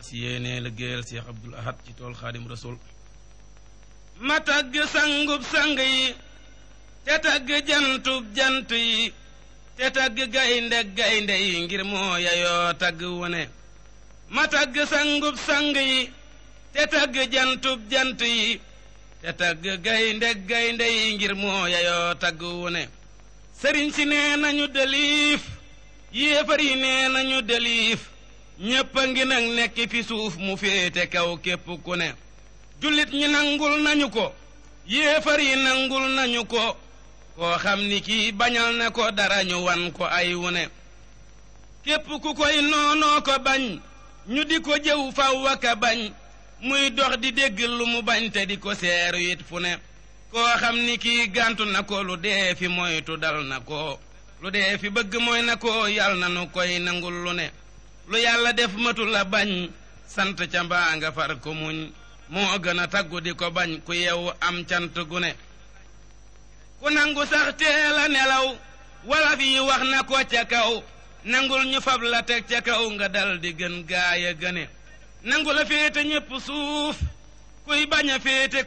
fas yéenee liggéeyal Cheikh Abdoul Ahad ci tool xaadim rasul ma tagg sangub sang yi te tagg jantub jant yi te tagg gaynde gaynde yi ngir moo yayoo tagg wone ma tagg sangub sang yi te tagg jantub jant yi te tagg gaynde gaynde yi ngir moo yayoo tagg wone sëriñ si nee nañu deliif yéefar yi nee nañu deliif ñépp a ngi nag nekk fi suuf mu féete kaw képp ku ne jullit ñi nangul nañu ko yéefar yi nangul nañu ko koo xam ni kii bañal na ko dara ñu wan ko ay wune képp ku koy noonoo ko bañ ñu di ko jëw faw aka bañ muy dox di dégg lu mu bañ te di ko seeru it fu ne koo xam ni kii gàntu na ko lu dee fi moytu dal na ko lu dee fi bëgg mooy na ko yal na nu koy nangul lu ne lu yàlla def matu la bañ sant ca mbaa nga far ko muñ moo gën a taggu di ko bañ ku yew am cant gu ne ku nangu sax teel a nelaw wala fi wax na ko ca kaw nangul ñu fab la teg ca kaw nga dal di gën gaaya gëne nangu la féete ñépp suuf kuy bañ a féete